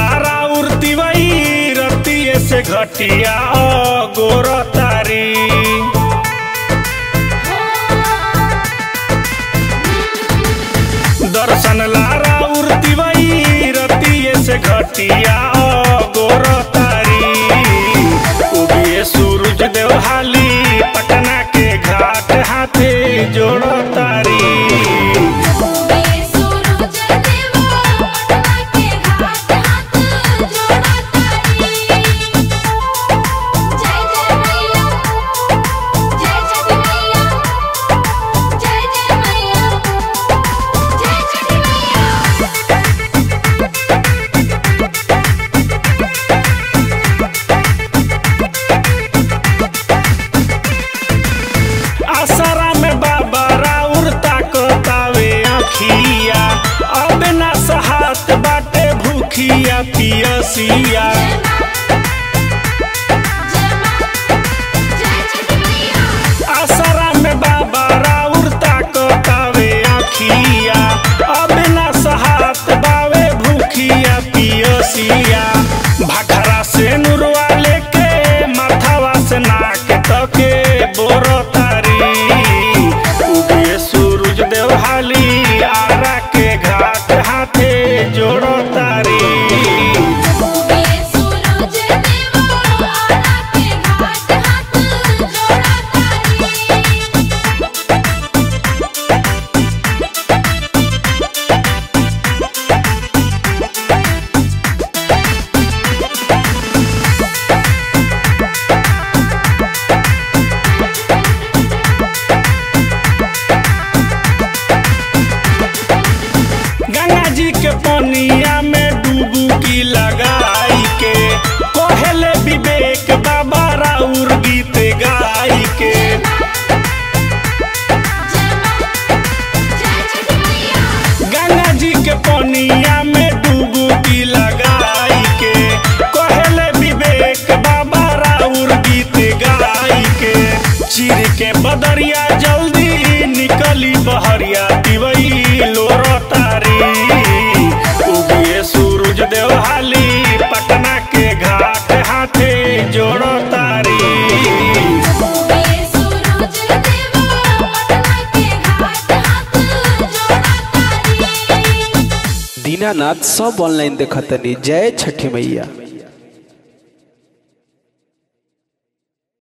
लारा उड़ती वही रतिये से घटिया गोर तारी दर्शन लारा उड़ती वही रतिये से घटिया गोर तारी उगिए सूरज देवहाली पटना के घाट हाथे जोड़ तारी ये सूरज देवा पटना के घाट हाथ जोड़ा तारी जय जय मैया जय छठी मैया जय जय मैया जय छठी मैया आसरा में बाबा राउर ताकतावे अखिया अब ना सहात बाटे भूखिया पियसिया जय छठी मैया आसरा में बाबा राउर ताकतावे अखिया अब ना सहात बावे भूखिया पियसिया भाखरा से नुरवा लेके माथावा से नाक तके बोर तारी उगे सूरज देवहाली आरा के घाट हाथे जोड़ो तारी ये सूरज देवा आरा के घाट हाथ जोड़ा तारी गंगा जी के पनिया में डुबकी लगाई के कोहले विवेक बाबा राउर गीत गाई के जय छठी मैया गंगा जी के पनिया में डुबकी लगाई के कोहले विवेक बाबा राउर गीत गाई के चिर के बदरिया जल्दी निकली बहरिया दिवई लोर तारी उगिए सूरज देवहाली पटना के घाट हाथे जोड़ो तारी ये सूरज देवा पटना के घाट हाथ जोड़ा तारी दीनानाथ सब ऑनलाइन देखतनी जय छठी मैया